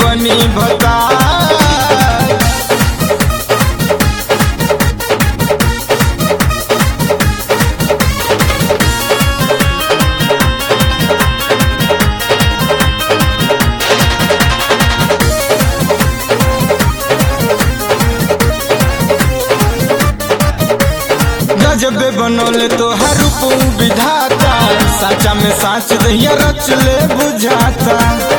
बनी भता गजबे बनौले तो हर रूप विधाता साचा में साच दहिया रच ले बुझाता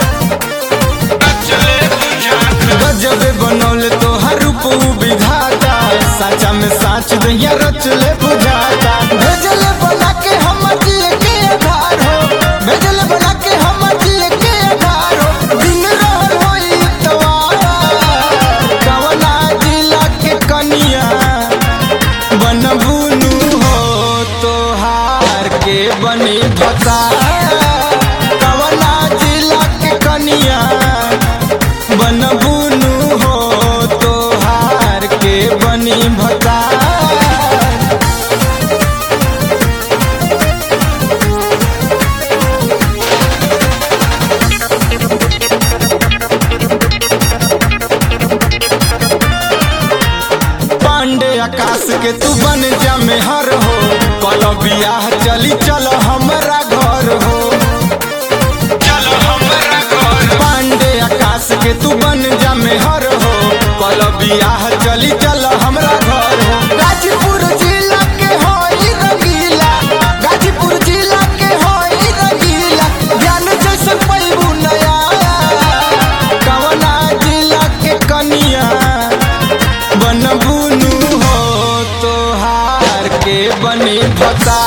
गजबे बनौले तो हर रूप विधाता साचा में साच दहिया रच ले बुझाता भेजले बना के हम दिए के आधार हो भेजले बना के हम दिए के आधार हो दिन रहर होई तवार कवना जिला के कनिया बनबुनु हो तोहार के बनी बता कवना जिला के कनिया बनबुनु हो तोहार के बनी भता पांडे आकाश के तू बन जा मेहर हो कल बियाह चली चल हमरा घर हो चल हमरा घर पांडे आकाश के तू बन जा मेहर हो कल बियाह चली चल हमरा घर हो गाजीपुर जिला के होई रंगीला गाजीपुर जिला के होई रंगीला ज्ञान जैसे पैबू नया कवना जिला के कनिया बनबुनु हो तोहार के बनी पता